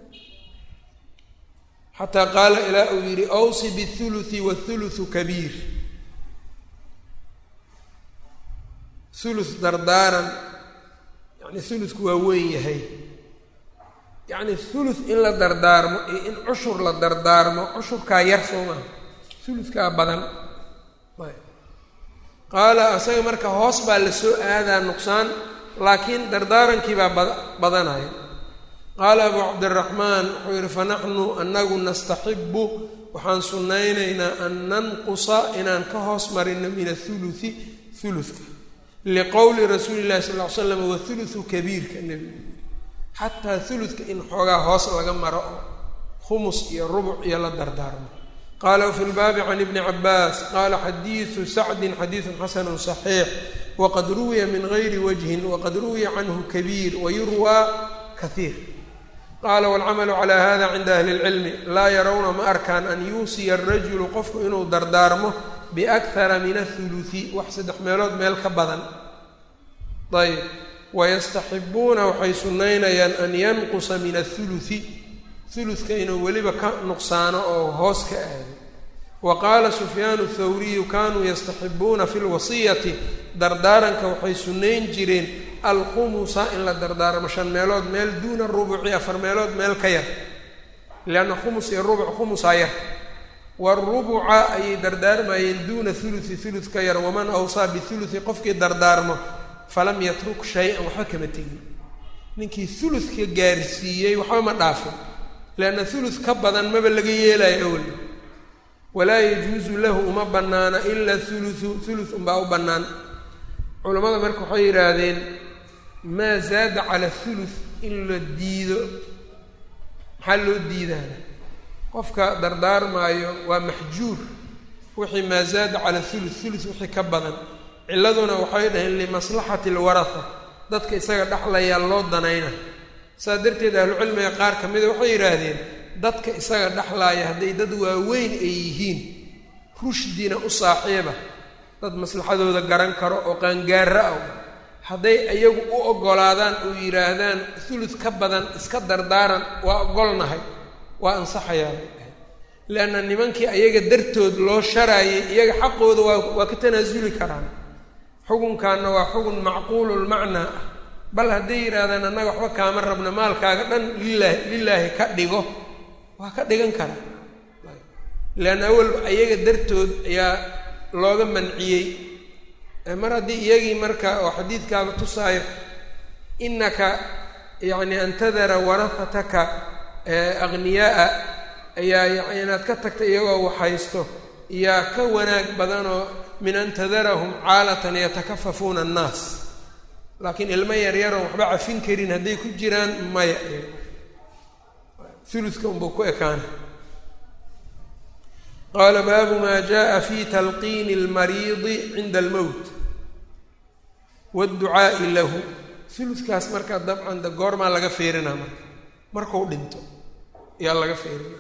Speaker 1: xataa qaala ilaa uu yidhi awsi bihuluthi wathuluthu kabiir thuluth dardaaran yacni thuluthku waa weyn yahay yacni thuluth in la dardaarmo iyo in cushur la dardaarmo cushurkaa yar soo maha thuluthkaa badan qaala asaga marka hoos baa la soo aadaa nuqsaan laakiin dardaarankii baa bad badanaya qaala abu cabdiraxmaan wuxuu yidhi fanaxnu anagu nastaxibu waxaan sunnaynaynaa an nanqusa inaan ka hoos marino min athuluthi thuluthka liqowli rasuuli llahi sal ll ly slam wathuluthu kabiirka nebigu yiri xataa thuluthka in xoogaa hoos laga maro oo khumus iyo rubuc iyo la dardaarmo qaala wafi lbaabi can ibni cabaas qaala xadiidu sacdin xadiidun xasanu صaxiix waqad ruwiya min gayri wajhin waqad ruwiya canhu kabiir wayurwaa kahiir qaala waalcamalu calaa hada cinda ahli اlcilmi laa yarawna ma arkaan an yuusiya arajulu qofku inuu dardaarmo biakhara min athuluthi wax saddex meelood meel ka badan ayb wayastaxibuuna waxay sunnaynayaan an yanqusa min athuluthi thuluthka inuu weliba ka nuqsaano oo hoos ka aado wa qaala sufyaanu thawriyu kanuu yastaxibuuna fi lwasiyati dardaaranka waxay sunnayn jireen alkhumusa in la dardaarmo shan meelood meel duuna rubuci afar meelood meel ka yar lianna khumus iyo rubuc khumusaa yar warubuca ayay dardaarmayeen duuna thuluthi thuluth ka yar waman awsaa bithuluthi qofkii dardaarmo falam yatruk shay-an waxba kama tegin ninkii thuluthka gaarsiiyey waxba ma dhaafin lianna thuluth ka badan maba laga yeelayo awel walaa yajuusu lahu uma bannaana ila thuluthu thuluth unbaa u bannaan culammada marka waxay yidhaahdeen maa zaada cala thuluth in la diido maxaa loo diidaana qofka dardaarmaayo waa maxjuur wixii maa zaada cala thuluth thuluth wixii ka badan ciladuna waxay dhaheen limaslaxati alwaratha dadka isaga dhexlayaa loo danayna saas darteed ahlucilmiga qaar ka mida waxay yidhaahdeen dadka isaga dhexlaaya hadday dad waaweyn ay yihiin rushdina u saaxiiba dad maslaxadooda garan karo oo qaangaara ah hadday iyagu u oggolaadaan oo yidhaahdaan thuluth ka badan iska dardaaran waa oggolnahay waa ansaxayaa bay dhahay leanna nimankii ayaga dartood loo sharaayay iyaga xaqooda waa waa ka tanaasuli karaan xukunkaana waa xugun macquululmacnaa ah bal hadday yidhaahdaan annaga waxba kaama rabna maalkaaga dhan lilaahi lilaahi ka dhigo waa ka dhigan karaa leanna awalba ayaga dartood ayaa looga manciyey mar haddii iyagii marka oo xadiidkaaba tusaayo inaka yacni an tadara warahataka akhniyaaa ayaa inaad ka tagta iyagoo waxhaysto yaa ka wanaag badanoo min an tadarahum caalatan yatakafafuuna annaas laakiin ilmo yaryaroon waxba cafin karin hadday ku jiraan maya uluka unbuu ku ekaana qaala baabu maa jaءa fi talqiini اlmariidi cinda almowt wاdducaa'i lahu ulukaas marka dabcan de goormaa laga feerinaa marka marku dhinto yaa laga feerinaa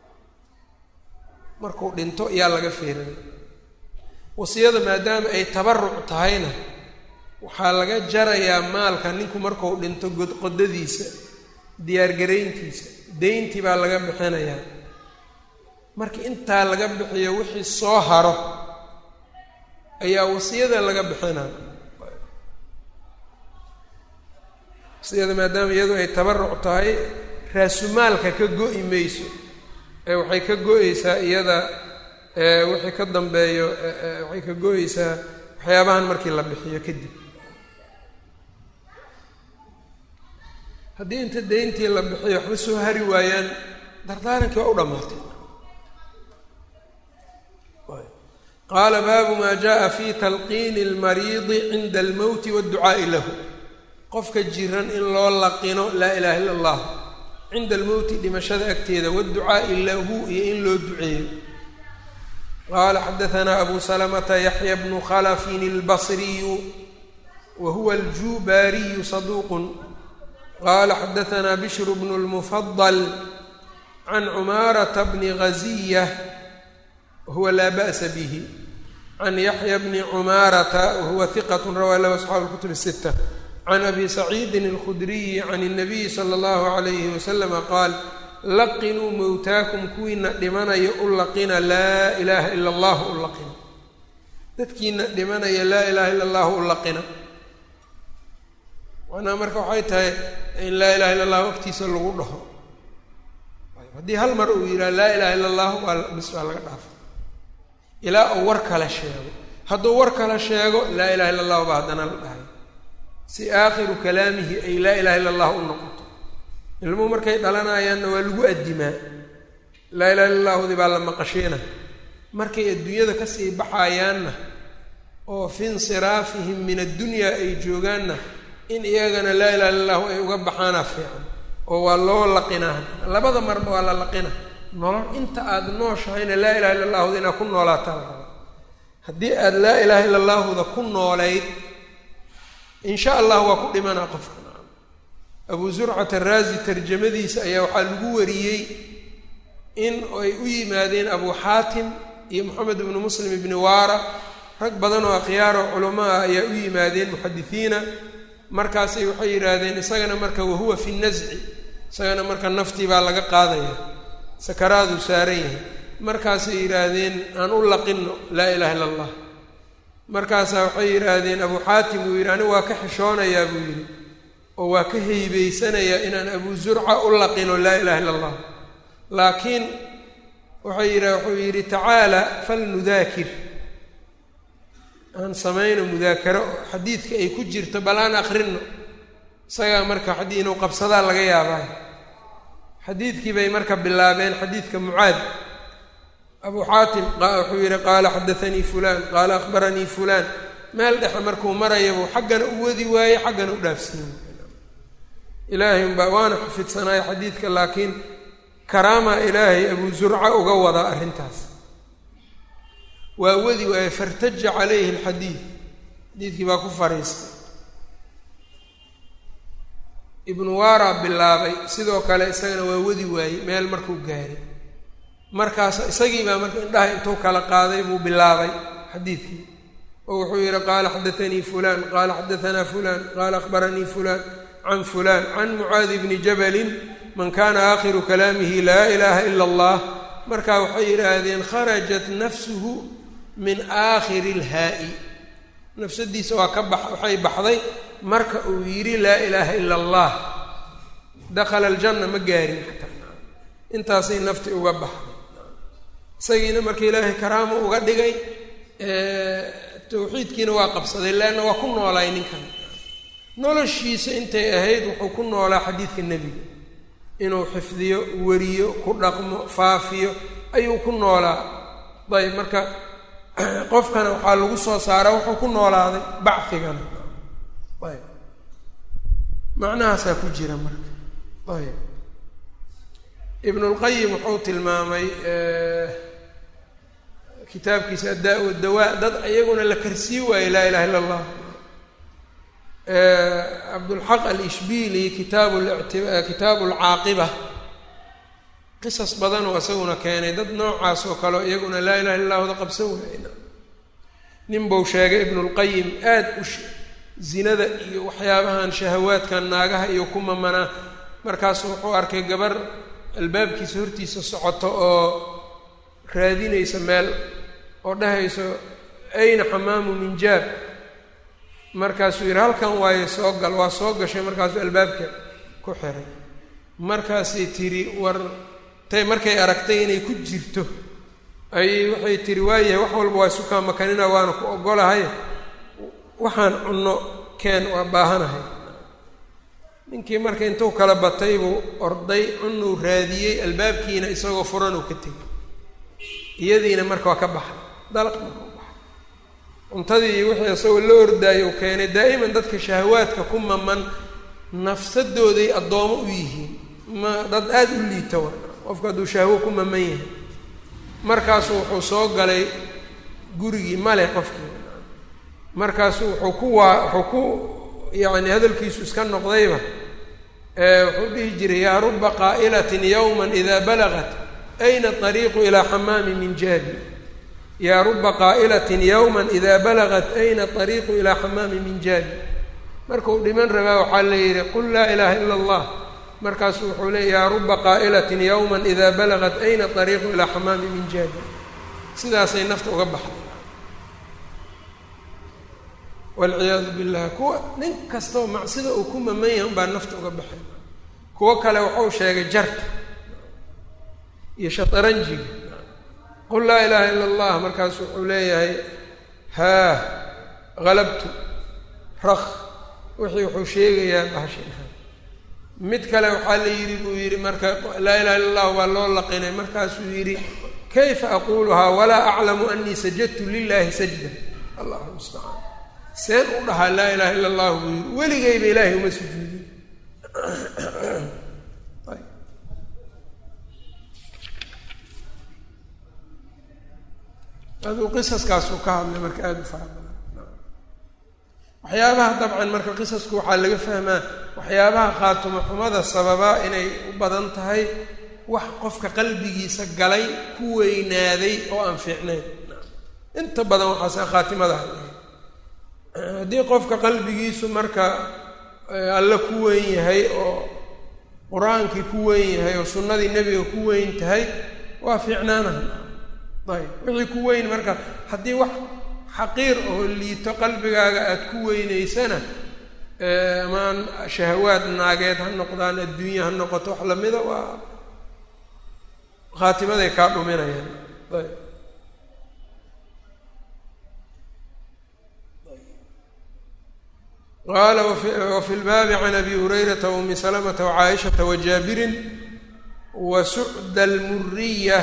Speaker 1: markuu dhinto yaa laga feerinaa wasiyada maadaama ay tabaruc tahayna waxaa laga jarayaa maalka ninku marku dhinto godqodadiisa diyaargarayntiisa deyntii baa laga bixinayaa marka intaa laga bixiyo wixii soo haro ayaa wasiyada laga bixinaa wasiyada maadaama iyadu ay tabaruc tahay raasumaalka ka go-i mayso ee waxay ka go-eysaa iyada wixii ka dambeeyo waxay ka go-eysaa waxyaabahan markii la bixiyo kadib haddii inta deyntii la bixiyo waxba soo hari waayaan dardaarankii waa u dhammaatay qaala baabu maa jaءa fi talqiini اlmariidi cinda almowti wاdducaa'i lahu qofka jiran in loo laqino laa ilaha illa اllah cinda almowti dhimashada agteeda wاdducaa'i lahu iyo in loo duceeyo qaala xadaanaa abu salamata yaxya bnu khalafin اlbasriyu wa huwa aljubaariyu saduuq qala xadaanaa bishru bnu اlmufadal can cumaarata bni ghaziya wahuwa laa ba'sa bihi can yaxya bni cumaarata wahuwa hiqat rawaa lahu asxaabu اlkutub الsita can abi saciidin اlkhudriyi can الnabiyi salى اllahu عalayhi waslama qaal laqinuu mowtaakum kuwiina dhimanaya u laqina laa ilaaha ila اllahu u laqina dadkiina dhimanaya laa ilaha ila اllahu u laqina macnaha marka waxay tahay in laa ilaha illa allah waqtiisa lagu dhaho haddii hal mar uu yidhaha laa ilaha illa allah waa bis waa laga dhaafa ilaa uu war kale sheego hadduu war kale sheego laa ilaha illa allahu baa haddana la dhahay si aakhiru kalaamihi ay laa ilaha illa allah u noqoto ilmuhu markay dhalanayaanna waa lagu addimaa laa ilaha illa llahudi baa la maqashiina markay adduunyada kasii baxayaanna oo fi insiraafihim min addunyaa ay joogaanna in iyagana laa ilaha illa llahu ay uga baxaana fiican oo waa loo laqinaa labada marba waa la laqina nolol inta aada nooshahayna laa ilaha illa llahuda inaad ku noolaataa la rabaa haddii aada laa ilaha illa llahuda ku noolayd insha allah waa ku dhimanaa qofka abu zurcat araazi tarjamadiisa ayaa waxaa lagu wariyey in ay u yimaadeen abu xaatim iyo moxamed ibnu muslim ibni waara rag badan oo akhyaaro culamo ah ayaa u yimaadeen muxadisiina markaasay waxay yidhaahdeen isagana marka wahuwa fi nasci isagana marka naftii baa laga qaadaya sakaraaduu saaran yahay markaasay yidhaahdeen aan u laqino laa ilaha illa allah markaasaa waxay yidhaahdeen abu xaatim uu yidhi anigu waa ka xishoonayaa buu yidhi oo waa ka heybeysanayaa inaan abu zurca u laqino laa ilaha illa allah laakiin waxay yidha wuxuu yidhi tacaala falnudaakir aan samayno mudaakaro xadiidka ay ku jirto bal aan akrinno isagaa marka xadii inuu qabsadaa laga yaabaa xadiidkii bay marka bilaabeen xadiidka mucaad abu xaatim wuxuu yidhi qaala xadaanii fulaan qaala akhbaranii fulaan meel dhexe markuu marayabuu xaggana u wadi waaye xaggana u dhaafsiiye ilaahay umbaa waana xafidsanaayo xadiidka laakiin karaama ilaahay abu zurca uga wadaa arrintaas waa wadi waaye fartaja calayhi alxadiid xadiidkii baa ku fariistay ibnu waara bilaabay sidoo kale isagana waa wadi waayey meel markuu gaaray markaas isagii baa marka indhaha intuu kala qaaday buu bilaabay xadiidkii oo wuxuu yidhi qaala xadaanii fulaan qaala xadaanaa fulaan qaala akhbaranii fulaan can fulaan can mucaadi bni jabalin man kana aakhiru kalaamihi laa ilaha ila allah marka waxay yidhaahdeen kharajat nafsuhu min aakhiri lhaa'i nafsadiisa waa ka bax waxay baxday marka uu yidhi laa ilaaha ila allah dakhala aljanna ma gaarin xataa intaasay nafti uga baxday isagiina marka ilaahay karaamo uga dhigay tawxiidkiina waa qabsaday leanna waa ku noolaay ninkan noloshiisa intay ahayd wuxuu ku noolaa xadiidka nebiga inuu xifdiyo wariyo ku dhaqmo faafiyo ayuu ku noolaa ayb marka qofkana waxaa lagu soo saaraa wuxuu ku noolaaday bacigana ayb macnahaasaa ku jira marka ayb ibnulqayim wuxuu tilmaamay kitaabkiisa addaa wadawaa dad iyaguna la karsii waayo laa ilaha illa allah cabdulxaq alishbili kitaabu kitaabu alcaaqiba qisas badanoo isaguna keenay dad noocaas oo kaleo iyaguna laa ilaha illa wada qabsan waayna nin buu sheegay ibnulqayim aada u zinada iyo waxyaabahan shahawaadkan naagaha iyo ku mamanaa markaasu wuxuu arkay gabar albaabkiisa hortiisa socoto oo raadinaysa meel oo dhahayso ayna xamaamu minjaab markaasuu yidhi halkan waayo soo gal waa soo gashay markaasuu albaabka ku xiray markaasay tidhi war tay markay aragtay inay ku jirto ayay waxay tidhi waayahay wax walba waa isukaa makanina waana ku ogolahay waxaan cunno keen waa baahanahay ninkii marka intuu kala batay buu orday cunuu raadiyey albaabkiina isagoo furanuu ka tegay iyadiina marka waa ka baxday dalaq marka u baxay cuntadii wixii isagoo la ordaayo u keenay daa'iman dadka shahawaadka ku maman nafsadooday addoomo u yihiin ma dad aada u liita wa qofku hadduu shahwo ku maman yahay markaasu wuxuu soo galay gurigii male qofkii markaasu wuxuu ku waa wuxuu ku yacni hadalkiisu iska noqdayba wuxuu dhihi jiray yaa ruba qaa'ilatin yowma ida balagat ayna ariiqu ilaa xamaami min jaabi yaa ruba qaa'ilatin yowma ida balagat ayna ariiqu ilaa xamaami min jaabi markuu dhiman rabaa waxaa la yidhi qul laa ilaaha ila allah markaasu wuxuu leey yaa ruba qaa'ilatin yowma ida balagat ayna ariiqu ilaa xamaami min jaabi sidaasay nafta uga baxday walciyaadu billah kuwa nin kastoo macsida uu ku maman yahay unbaa nafta uga baxay kuwo kale waxau sheegay jarka iyo shataranjiga qul laa ilaaha ila allah markaasu wuxuu leeyahay haa halabtu rak wixii wuxuu sheegayaa bahashin mid kale waxaa la yidhi buu yidhi marka laa ilaha illa allahu baa loo laqinay markaasuu yidhi kayfa aquluhaa walaa aclamu anii sajadtu lilahi sajda allahu mustacaan seen u dhahaa laa ilaha illa allahu buu yidhi weligayba ilaahay uma sujuudin aduu qisaskaasuu ka hadlay marka aada u fara badan waxyaabaha dabcan marka qisasku waxaa laga fahmaa waxyaabaha khaatumo xumada sababaa inay u badan tahay wax qofka qalbigiisa galay ku weynaaday oo aan fiicnayn inta badan waxaase khaatimada hadlay haddii qofka qalbigiisu marka alle ku weyn yahay oo qur-aankii ku weyn yahay oo sunnadii nebiga ku weyn tahay waa fiicnaanaha ayb wixii ku weyn marka haddii wax xaqiir oo liito qalbigaaga aada ku weynaysana amaan shahawaad naageed ha noqdaan adduunya ha noqoto wax lamida waa khaatimaday kaa dhuminayaan ayb qaala wafi lbaabi can abi hurayrata waumi salamata wacaaishata wajaabirin wa sucda almuriya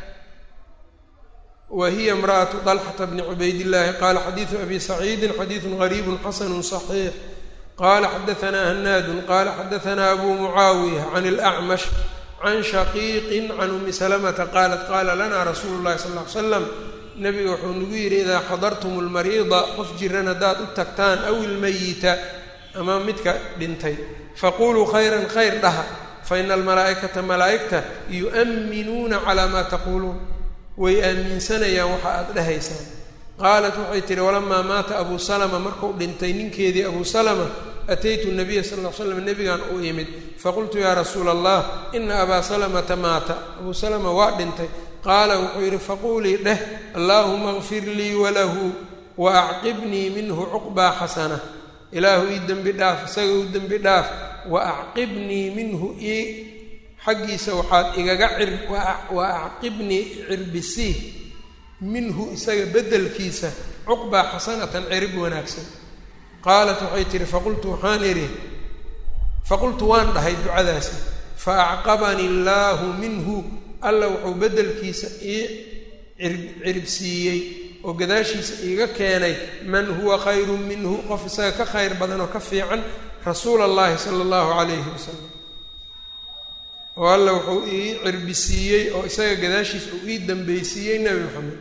Speaker 1: wa hiya imra'atu طalxata bni cubaydillaahi qaala xadiidu abi saciidin xadiidu gariibu xasanu صaxiix qaala xadaanaa hanaadun qaala xadaanaa abu mucaawiya can اlأcmash can shaqiiqin can umi salamata qaalat qaala lana rasuulu llahi sal ly slam nabiga wuxuu nagu yidhi idaa xadartum lmariida qof jiran haddaad u tagtaan aw ilmayita ama midka dhintay faquluu khayran khayr dhaha faina almalaa'ikata malaa'igta yu'minuuna calaa maa taquuluun way aaminsanayaan waxa aada dhahaysaan qaalat waxay tihi walamaa maata abuu salama markuu dhintay ninkeedii abuu salama ataytu nabiya sal ll ly slam nebigan u imid faqultu yaa rasuula allah ina abaa salamata maata abuu salama waa dhintay qaala wuxuu yidhi faquulii dheh allaahuma kfir lii walahu wa acqibnii minhu cuqbaa xasana ilaahu ii dembi dhaaf isaga u dembi dhaaf wa acqibnii minhu ii xaggiisa waxaad igaga cir wa acqibnii cirbisii minhu isaga beddelkiisa cuqbaa xasanatan cirib wanaagsan qaalat waxay tihi faqultu waxaan idhi faqultu waan dhahay ducadaasi fa acqabanii allaahu minhu alla wuxuu beddelkiisa ii ciribsiiyey oo gadaashiisa iiga keenay man huwa khayrun minhu qof isaga ka khayr badan oo ka fiican rasuula allahi sala allahu calayhi wasalam oo alla wuxuu ii cirbisiiyey oo isaga gadaashiisa uu ii dambeysiiyey nebi moxamed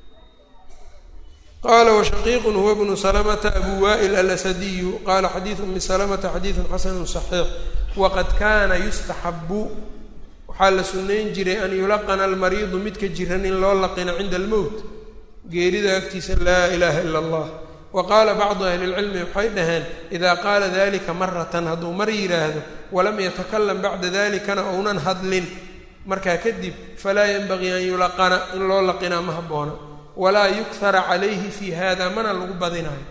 Speaker 1: qaala washaqiiqun huwa bnu salamata abu wa'il alasadiyu qaala xadiidu umi salamata xadiidun xasanu saxiix waqad kaana yustaxabu waxaa la sunnayn jiray an yulaqana almariidu midka jiran in loo laqino cinda almowt geerida agtiisa laa ilaaha ila allah wa qaala bacdu ahli lcilmi waxay dhaheen idaa qaala dalika maratan hadduu mar yidhaahdo walam yatakalam bacda dalikana ounan hadlin markaa kadib falaa yenbagii an yulaqana in loo laqinaa ma habboona walaa yukhara calayhi fi hada mana lagu badinayo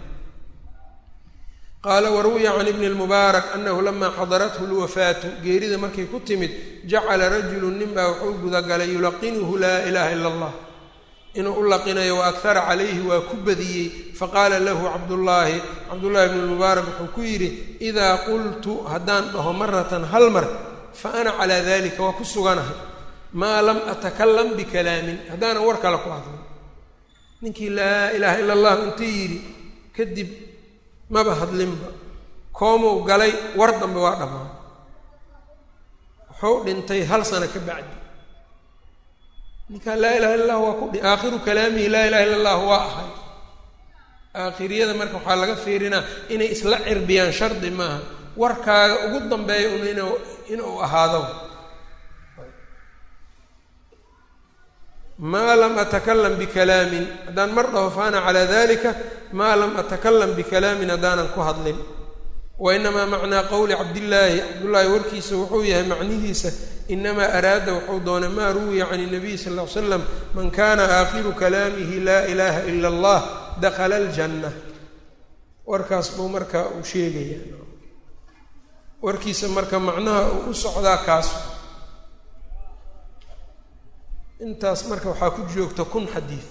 Speaker 1: qaala waruwiya can ibni lmubaarak anahu lamaa xadarathu lwafaatu geerida markay ku timid jacala rajulu ninbaa wuxuu gudagalay yulaqinuhu laa ilaaha ila allah inuu u laqinayo wa akhara calayhi waa ku badiyey faqaala lahu cabdullaahi cabdullaahi bnu lmubaarak wuxuu ku yidhi idaa qultu haddaan dhaho maratan hal mar fa ana calaa dalika waa ku suganahay maa lam atakalam bikalaamin haddaanan war kale ku hadlin ninkii laa ilaaha ila allah intuu yidhi kadib maba hadlinba koomuu galay war dambe waa dhammaanay wuxuu dhintay hal sano ka bacdi ninkaa laa ilaha illa allah waa ku dhi aakhiru kalaamihi laa ilaha illa allah waa ahay aakhiriyada marka waxaa laga fiirinaa inay isla cirbiyaan shardi maaha warkaaga ugu dambeeya un inuu inuu ahaado maa lam atakalam bikalaamin haddaan mar dhaho fa ana calaa dalika maa lam atakalam bikalaamin haddaanan ku hadlin wa inamaa macnaa qowli cabdillaahi cabdullaahi warkiisa wuxuu yahay macnihiisa inamaa araada wuxuu doonay maa ruwiya can nabiy sal ll ly slam man kana aakhiru kalaamihi laa ilaaha ila allah dakhala aljanna warkaas buu marka uu sheegaya warkiisa marka macnaha uu u socdaa kaas intaas marka waxaa ku joogta kun xadiid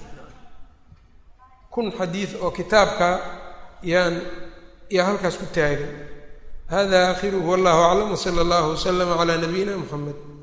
Speaker 1: kun xadiid oo kitaabka yaan yaa halkaas ku taagan hada aakhiruhu wallahu aclam wsala allahu waslama calaa nabiyina mxamed